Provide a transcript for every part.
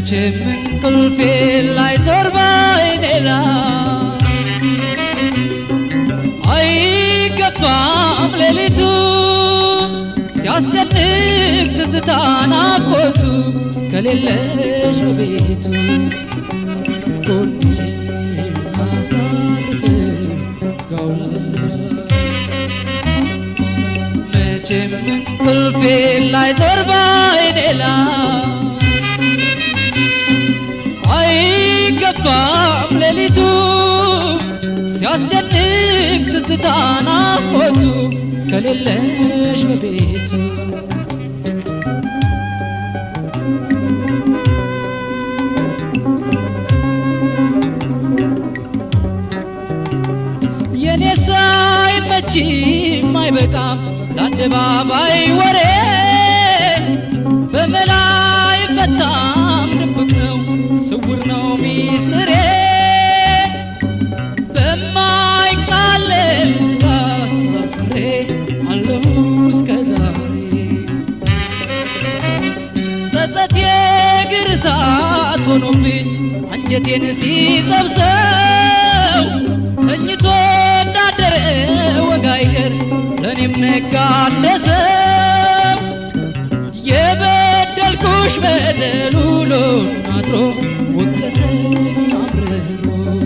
መቼም እንቅልፌ ላይ ዞር ባይኔ ላይ አይገባም ሌሊቱ ሲያስጨንቅ ትዝታ ናፍቆቱ ከሌለሽ በቤቱ ጎኔ ማሳርፍ ጋውላ መቼም እንቅልፌ ላይ ዞር ባይኔ ላይ አይገባም ሌሊቱ ሲያስጨንቅ ትዝታ ናፍቆቱ ከሌለሽ በቤቱ የኔ ሳይመችም አይበቃም ለአደባባይ ወሬ በመላ አይፈታም ድብቅ ነው ስውር ነው ሚስጥሬ በማይቃለል ታስሬ አለሁ እስከ ዛሬ ጸጸት የእግር እሳት ሆኖብኝ አንጀቴን ሲጠብሰው ተኝቶ እንዳደረ ወግ አይቀር ለእኔም ነጋደሰው የበደልኩሽ በደል ውሎ አድሮ ወቀሰኝ አምርሮ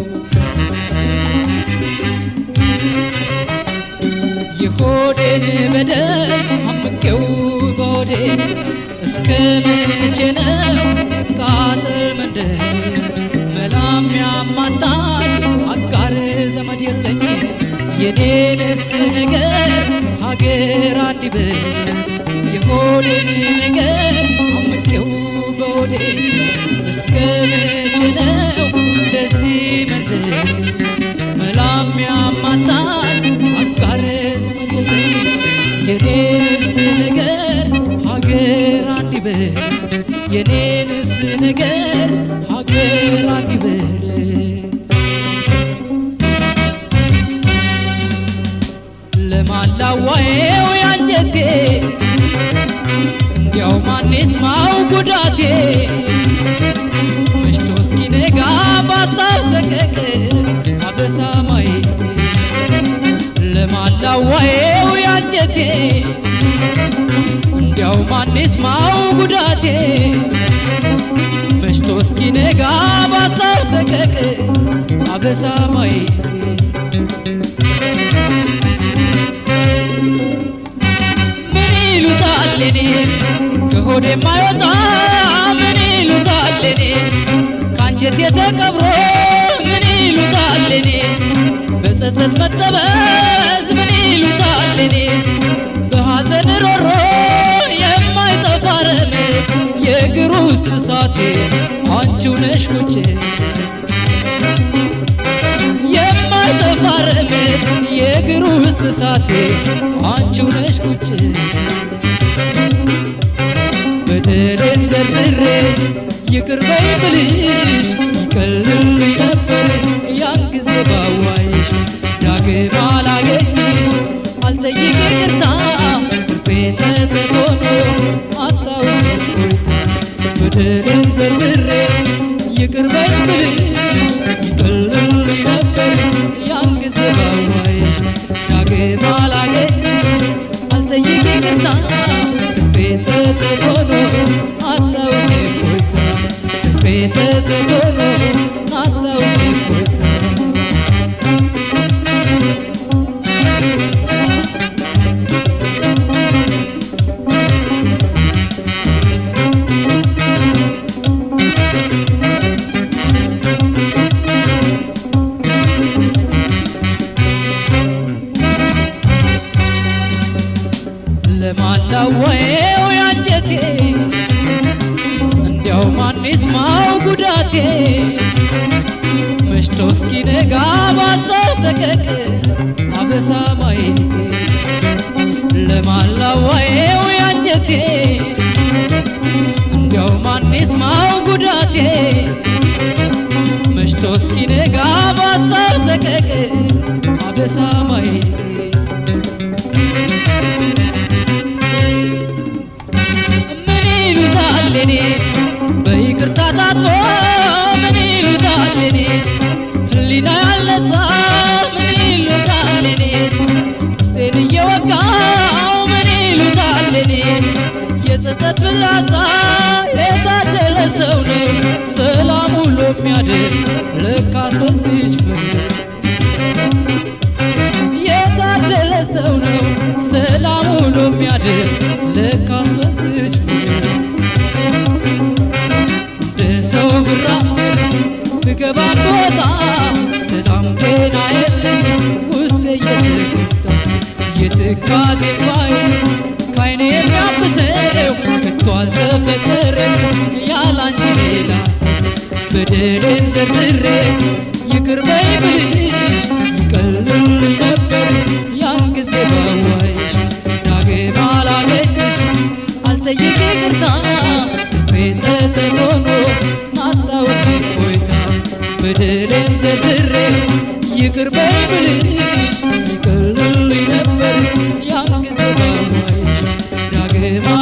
የሆዴን በደል አምቄው በሆዴ እስከ መቼ ነው ቃጥል መንደር መላም ያማታኝ አጋር ዘመድ የለኝ የኔንስ ነገር ሀገር አንዲብል የሆዴን ነገር አምቄው በሆዴ እስከ መቼ ነው እንደዚህ መንደር መላም ያማታኝ አጋር ዘመድ የለኝ የኔንስ ነገር ሀገር አንዲብል የኔንስ ነገር ሀገር አንዲብል ለማላዋየው ያንጀቴ እንዲያው ማን ይስማው ጉዳቴ መሽቶ እስኪነጋ በሀሳብ ሰቀቅ አበሳ ማየቴ ለማላዋየው ያንጀቴ እንዲያው ማን ይስማው ጉዳቴ መሽቶ እስኪነጋ በሀሳብ ሰቀቅ አበሳ ማየቴ ምን ይሉታል እኔ ከሆዴ የማይወጣ ምን ይሉታል እኔ ከአንጀት የተቀብሮ ምን ይሉታል እኔ በጸጸት መጠበዝ ምን ይሉታል እኔ በሐዘን ሮሮ የማይጠፋ ረመድ የእግር ውስጥ እሳቴ አንቺው ነሽ ቁጭ የማይጠፋ ረመድ የእግር ውስጥ እሳቴ አንቺው ነሽ ቁጭ በደሌን ዘርዝሬ ይቅር በይ ብልሽ ይቀልልኝ ነበር ያን ጊዜ ባዋይሽ ዳግም አላገኝሽ አልጠይቅ ይቅርታ ልቤ ሰሰት ሆኖ አጣሁኝ እፎይታ በደሌን ዘርዝሬ ይቅር በይ ብልሽ ይቀልልኝ ነበር ያን ጊዜ ባዋይሽ ዳግም አላገኝሽ አልጠይቅ ይቅርታ ልቤ ሰሰት ሆኖ አጣሁኝ እፎይታ ልቤ ሰሰት ሆኖ አጣሁኝ እፎይታ ለማላወየው ያንጀቴ እንዲያው ማን ይስማው ጉዳቴ መሽቶ እስኪነጋ ባሳብ ሰቀቅ አበሳ ማየቴ ለማላወየው ያንጀቴ እንዲያው ማን ይስማው ጉዳቴ መሽቶ እስኪነጋ ባሳብ ሰቀቅ አበሳ ማየቴ ምን ይሉታል እኔ በይቅርታ አጥቦ ምን ይሉታል እኔ ህሊና ያለሳ ምን ይሉታል እኔ ውስጤን እየወጋው ምን ይሉታል እኔ የጸጸት ፍላጻ የታደለ ሰው ነው ሰላም ውሎ የሚያድር ለካስ በዚች ምድር የታደለ ሰው ነው ሰላም ውሎ የሚያድር ለካስ በዚች ምድር ሰው ብራ ብገባ ቦታ ሰላም ጤና የለኝ ውስጥ እየተጎዳ የትካዜ ባይ ካይኔ የሚያብሰው ከቶ አልተፈጠረም ያላንቺ ሌላ ሰው በደሌን ዘርዝሬ ይቅር በይ ብልሽ ይቀልል ነበር ያን ጊዜ ባዋይሽ ዳግም አላገኝሽ አልጠይቅ ይቅርታ ቤተሰብ ሆኖ አጣውቅ ቆይታ በደሌን ዘርዝሬ ይቅር በይ ብልሽ ይቀልልኝ ነበር ያን ጊዜ ባዋይሽ ዳግም